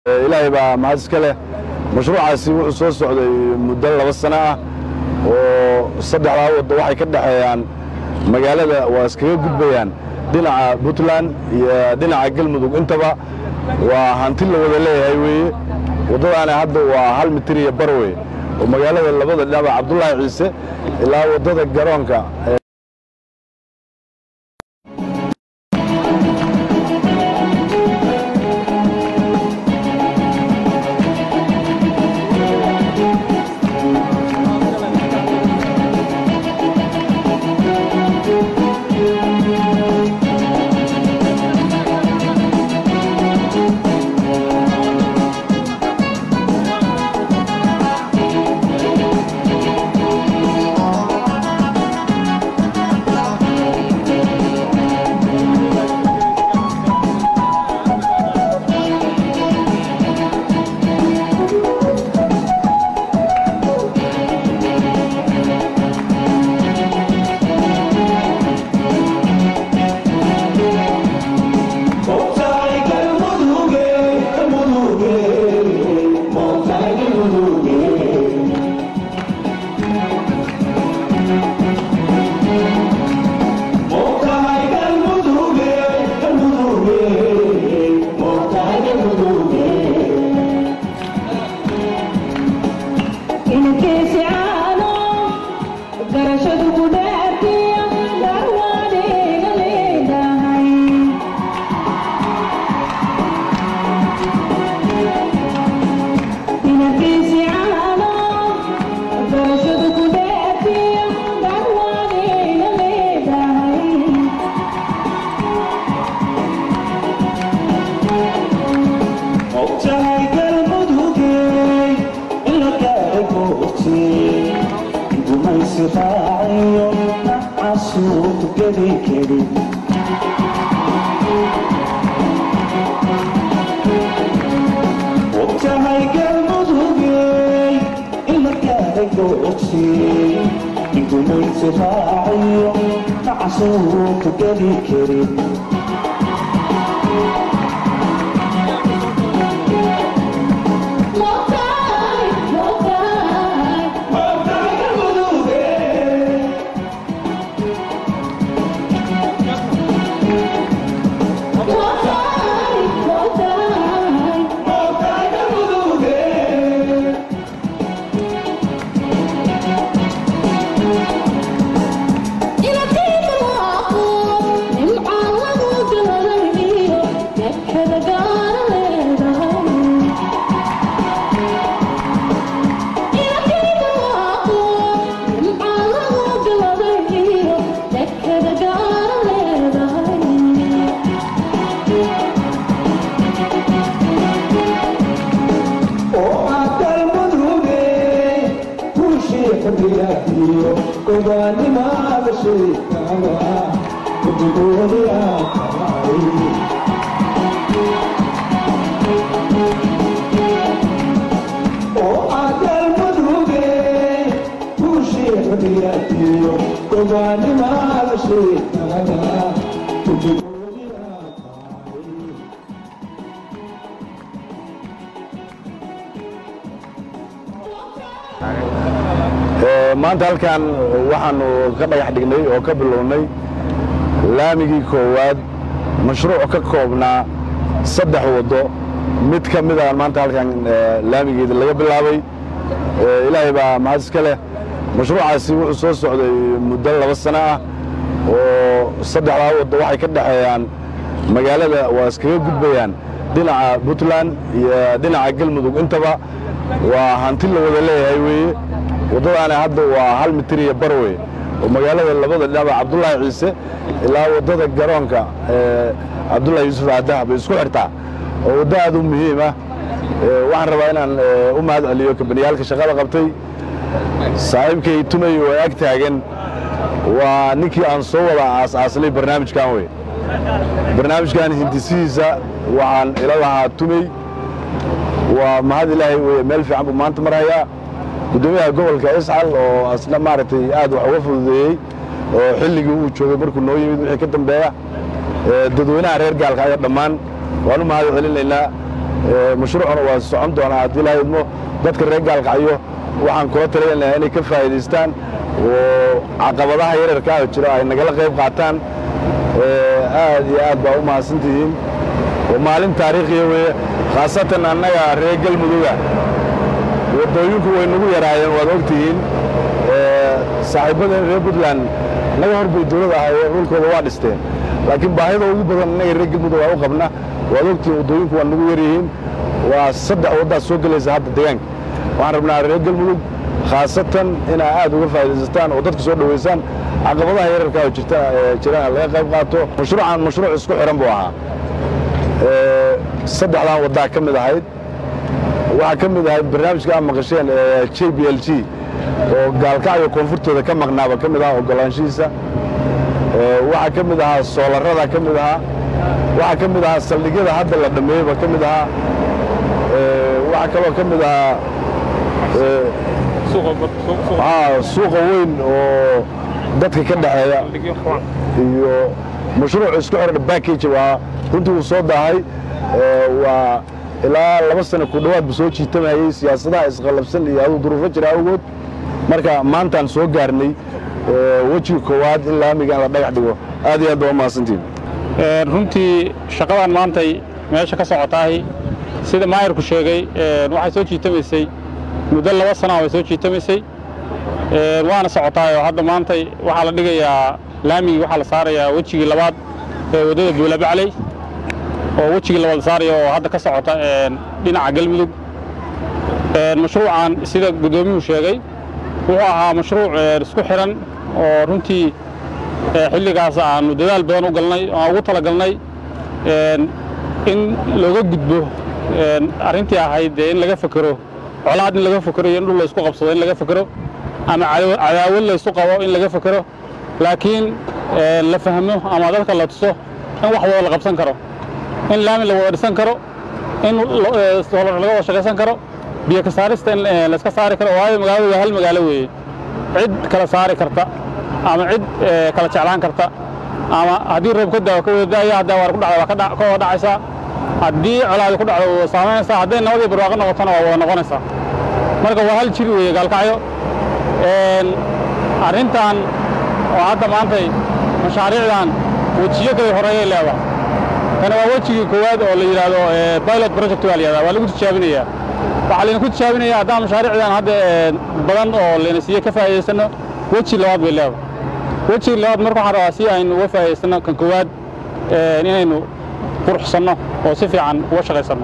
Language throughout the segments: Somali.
ilaahay baa mahad iska leh mashruucaasi wuxuu soo socday muddo laba sano ah oo saddexdaa waddo waxay ka dhexeeyaan magaalada waa iskaga gudbayaan dhinaca puntland iyo dhinaca galmudug intaba waa hanti la wada leeyahay weeye waddadaana hadda waa hal mitir iyo bar weye oo magaalada labada dhinaba cabdullaahi ciise ilaa waddada garoonka maanta halkan waxaannu ka dhagax dhignay oo ka bilownay laamigii koowaad mashruuc ka koobnaa saddex waddo mid ka midaan maanta halkan laamigeeda laga bilaabay ilaahay baa mahad iska leh mashruucaasi wuxuu soo socday muddo laba sano ah oo saddexdaa waddo waxay ka dhexeeyaan magaalada waa iskaga gudbayaan dhinaca puntland iyo dhinaca galmudug intaba waa hanti la wada leeyahay weeye waddadaana hadda waa hal mitir iyo bar wey oo magaalada labada dhinaba cabdullaahi ciise ilaa waddada garoonka cabdullahi yuusuf aadaha bay isku xirtaa oo waddo aad u muhiim ah waxaan rabaa inaan u mahad celiyo kabaniyaalka shaqada qabtay saaxiibkay tumay oo ag taagan waa ninkii aan soo wada aas-aaslay barnaamijkan wey barnaamijkan hindisihiisa waxaan ila lahaa tumey waa mahad ilaahay weye meel fiican buu maanta marhayaa guddoomiyaha gobolka iscal oo asna maaragtay aad wax uga fududeeyey oo xilligii uu joogay markuu noo yimid wixii ka dambeeya dadweynaha reer gaalka ayaa dhammaan waan u mahad celinaynaa mashruucuna waa socon doonaa haddii la idmo dadka reer gaalkacyo waxaan kula taliyan lahaa inay ka faa'iidaystaan oo caqabadaha yararka ah jiro ay nagala qayb qaataan aad iyo aad baa u mahadsantihiin maalin taariikhiya weeye khaasatan annaga reer galmuduga waddooyinku way nagu yaraayeen waad ogtihiin saaxiibadeen reer puntland naga hor bay dawlad ahaye dhulkooda waa dhisteen laakiin baahida ugu badan innaga reer galmudug waa u qabna waad ogtihiin waddooyinku waa nagu yaryihiin waa saddex waddaad soo gelaysa hadda deegaanka waxaan rabnaa reer galmudug khaasatan inaa aad uga faa'iidaysataan oo dadka soo dhowaysaan caqabadaha yararka oo jirta jiraan laga qayb qaato mashruucan mashruuc isku xihan buu ahaa saddexdan waddaa ka mid ahayd waxaa ka mid ahayd barnaamijka aad maqasheen j b l g oo gaalkacyo koonfurtooda ka maqnaaba ka mid ahaa ogolaanshihiisa waxaa ka mid ahaa soolarada ka mid ahaa waxaa ka mid ahaa saldhigyada hadda la dhammeeyeyba ka mid ahaa waxaa kaloo ka mid ahaa suuqa weyn oo dadka ka dhexeeya iyo mashruuc isku xihan backage waa runtii uu soo daahay waa ilaa laba sano ku dhowaad bu soo jiitamayey siyaasadaha isqallabsan iyo aduu duruufo jira awgood marka maantaan soo gaarnay wejiga koowaad in laamiga in la dhagax dhigo aad iyo aad baa u mahadsantiin runtii shaqadan maantay meesha ka socotaahi sida maayarku sheegay waxay soo jiitamaysay muddo laba sana way soo jiitamaysay waana socotaayoo hadda maantay waxaa la dhigayaa laamigii waxaa la saarayaa wejigii labaad ee waddada buulabacley oo wejigii labaad la saaraya oo hadda ka socota dhinaca galmudug mashruucan sida guddoomiyuhu sheegay wuxuu ahaa mashruuc isku xidhan oo runtii xilligaas aanu dadaal badan u galnay oo aan ugu talagalnay in looga gudbo arrintii ahayd dee in laga fekero colaad in laga fekero iyo in dhul laysku qabsado in laga fekero ama cadaawad laysu qabo in laga fekero laakiin la fahmo ama dadka la tuso in wax wada la qabsan karo in laami la wada dhisan karo in solar laga wada shaqaysan karo biyo ka saarista in layska saari karo waayo magaaladu waa hal magaalo weeye cid kala saari karta ama cid kala jeclaan karta ama haddii roob ka daawo ka wada daaya haddaa waar ku dhacda waa ka wada dhacaysaa haddii colaadi ku dhacdo waa saamaynaysaa hadday nabadii barwaaqo noqotona waa wada noqonaysaa marka waa hal jir weeye gaalkacyo arrintan oo hadda maantay mashaariicdan wejiyo kale horeeyay leedahay tani waa wejigii koowaad oo la yidhaahdo pilot project waa la yidhahdaa waa lagu tijaabinayaa waxaa layna ku tijaabinaya haddaan mashaariicdan hadda badan oo layna siiye ka faa'iidaysanno weji labaad bay leedahay wejiga labaad marka waxaan rabaa si aynu uga faa'iidaysanno kan koowaad inaynu quruxsanno oo si fiican uga shaqaysanno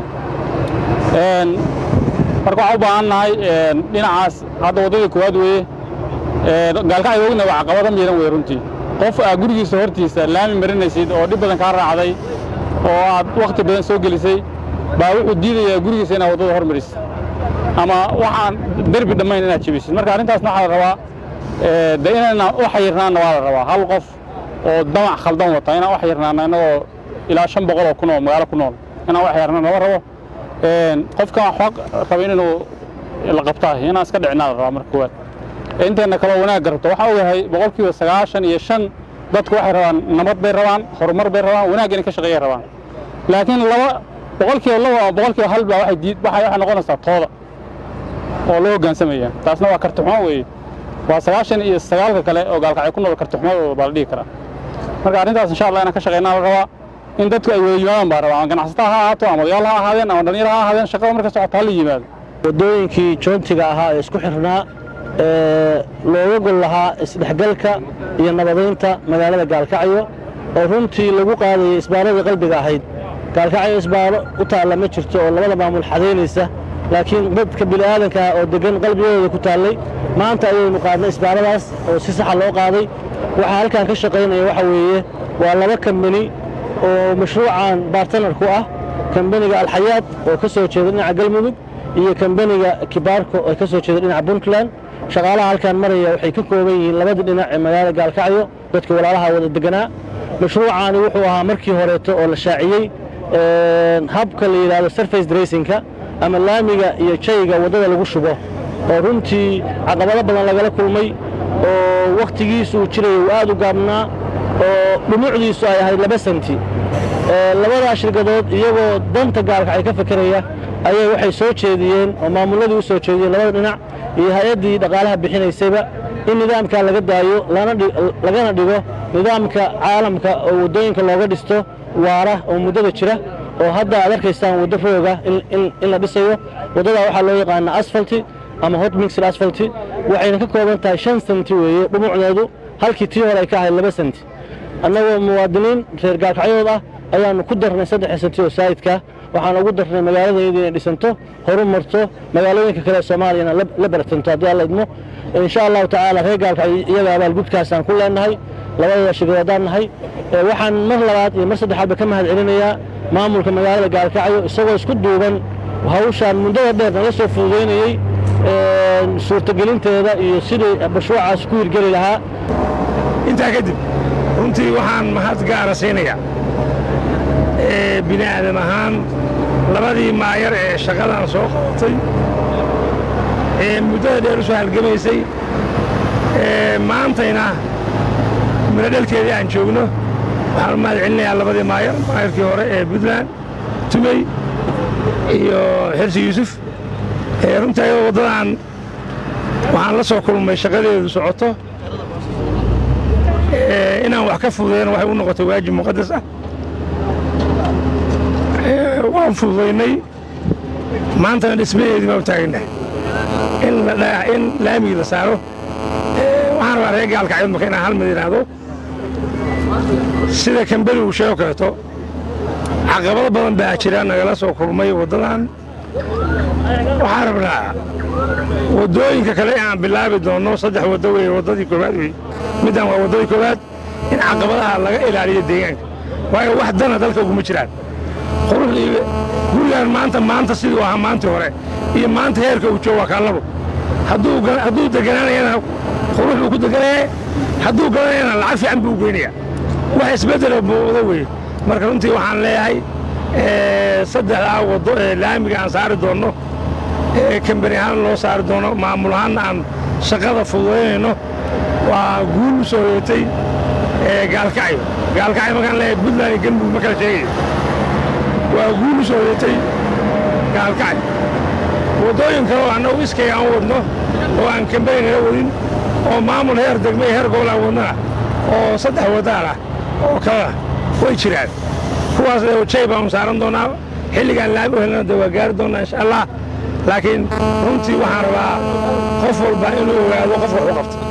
marka waxaan u baahan nahay dhinacaas hadda waddadii koowaad weeye gaalkacyo ogna waa caqabado miiran wey runtii qof aa gurigiisa hortiisa laami marinaysid oo dhib badan kaa raacday oo aad wakhti badan soo gelisay baa wuxuu diidayaa gurigiisa inaad waddada hormarisid ama waxaan derbi dhammayn inaad jebisid marka arrintaasna waxaa la rabaa de inayna u xayirnaanna waa la rabaa hal qof oo damac khaldan wata inaan u xayirnaanno innagoo ilaa shan boqol oo kun oo magaalo ku nool inaan u xayirnaan lama rabo qofkan waxba rabin inuu la qabtaah inaan iska dhicinaa la rabaa marka koowaad intayna kaloo wanaagga rabto waxaan ogahay boqolkiiba sagaashan iyo shan dadku waxay rabaan nabad bay rabaan horumar bay rabaan wanaag inay ka shaqeeyay rabaan laakiin laba boqolkiiba laba ama boqolkiiba hal baa waxay diid waxay waxay noqonaysaa tooda oo loo hoggaansamaya taasna waa kartixumo weeye waa sagaashan iyo sagaalka kale oo gaalkacyo ku nool kartixumadooda baa la dhihi karaa marka arrintaas insha allah inaan ka shaqeynaa la rabaa in dadku ay wada yimaadaan baa rabaa ama ganacsataa ha ahaato ama odayaal ha ahaadeen ama dhallinyaro ha ahaadeen shaqada marka socota ha la yimaado waddooyinkii joontiga ahaa ee isku xirnaa ee looga gol lahaa isdhexgalka iyo nabadaynta magaalada gaalkacyo oo runtii lagu qaadayay isbaaradii qalbiga ahayd gaalkacyo isbaaro u taalla ma jirto oo labada maamul xadaynaysa laakiin dadka bini'aadanka ah oo deggan qalbigooda ku taallay maanta ayaynu qaadnay isbaaradaas oo si saxa loo qaaday waxaa halkan ka shaqaynaya waxa weeye waa laba kambani oo mashruucan bartanarku ah kambaniga alxayaad oo ka soo jeeda dhinaca galmudug iyo kambaniga kibaarko oo ka soo jeeda dhinaca puntland shaqaalaha halkan maraya waxay ka kooban yihiin labadii dhinac ee magaalada gaalkacyo dadka walaalaha wada deganaa mashruucaani wuxuu ahaa markii horeeto oo la shaaciyey habka la yidhaahdo surface dressingka ama laamiga iyo jayga waddada lagu shubo oo runtii caqabado badan lagala kulmay oo wakhtigiisu uu jiraya uu aad u gaabnaa oo dhumucdiisu ay ahayd laba senti labadaa shirkadood iyagoo danta gaalkacyo ka fekeraya ayay waxay soo jeediyeen oo maamulladii u soo jeediyeen labada dhinac iyo hay-addii dhaqaalaha bixinaysayba in nidaamkaa laga daayo lagana dhigo nidaamka caalamka oo waddooyinka looga dhisto waara oo muddada jira oo hadda aad arkaysaan waddo rooga in la dhisayo waddadaa waxaa loo yaqaanaa asfalti ama hot mixed asfalti waxayna ka kooban tahay shan senti weeye dhumucdeedu halkii tii hore ay ka ahayd laba senti annagoo muwaadiniin reer gaalkacyood ah ayaannu ku darnay saddex senti oo saa'idka waxaan ugu darnay magaaladayda inay dhisanto horu marto magaalooyinka kale ee soomaaliyana la baratanto haddii alla idmo insha allahu tacaala reer gaalkacyo iyaga abaalgudkaasaan ku leennahay labadooda shirkadoodaan nahay waxaan mar labaad iyo mar saddexaadba ka mahad celinayaa maamulka magaalada gaalkacyo isagoo isku duuban hawshaan muddada dheer nala soo fududaynayey suurtagelinteeda iyo sidii mashruucaas ku hirgeli lahaa intaa kadib runtii waxaan mahad gaara siinayaa bini aadam ahaan labadii maayar ee shaqadan soo qabatay ee muddada dheer u soo halgamaysay maantayna miladhalkeedii aan joogno waxaan u mahad celinayaa labadii maayar maayarkii hore ee puntland tumey iyo xirsi yuusuf runtii ayadoo waddadan waxaan la soo kulmay shaqadeedu socoto inaan wax ka fududayno waxay u noqotay waajib muqadas ah waan fududaynay maantana dhismaheedii baan u taaganahay in laamigii la saaro waxaan rabaa reer gaalkacyood marka inaan hal mid idhaahdo sida kambeli uu sheego kaleeto caqabado badan baa jira nagala soo kulmay waddadan waxaan rabnaa waddooyinka kale aan bilaabi doonno saddex waddo weye waddadii koowaad wey middan waa waddadii koowaad in caqabadaha laga ilaaliyo deegaanka waayo wax dana dalka uguma jiraan quruxdii gurigaan maanta maanta siduu ahaa maantii hore iyo maanta heerka uu joogo waa kaallabo hadduu deganaanayana qurux buu ku deganaya hadduu galanayana lacag fiican buu u geynaya wax isbeddela muuqdo weye marka runtii waxaan leeyahay saddexdaa waddo ee laamiga aan saari doonno ee kambani ahaan loo saari doono maamul ahaanna aan shaqada fududaynayno waa guul u soo hoyatay gaalkacyo gaalkacyo markaan leeyahay puntland iyo galmudug ma kala sheegayo waa guul u soo hoyatay gaalkacyo waddooyin kale oo annagu iskay aan wadno oo aan kambani nala wadin oo maamul heer degme iyo heer gobol aan wadnana oo saddex waddaan ah oo kalena way jiraan kuwaas jay baanu saaran doonaa xilligaan laami u helnana de waa gaari doonnaa insha allah laakiin runtii waxaan rabaa qof walba inuu ogaado qof wax u qabta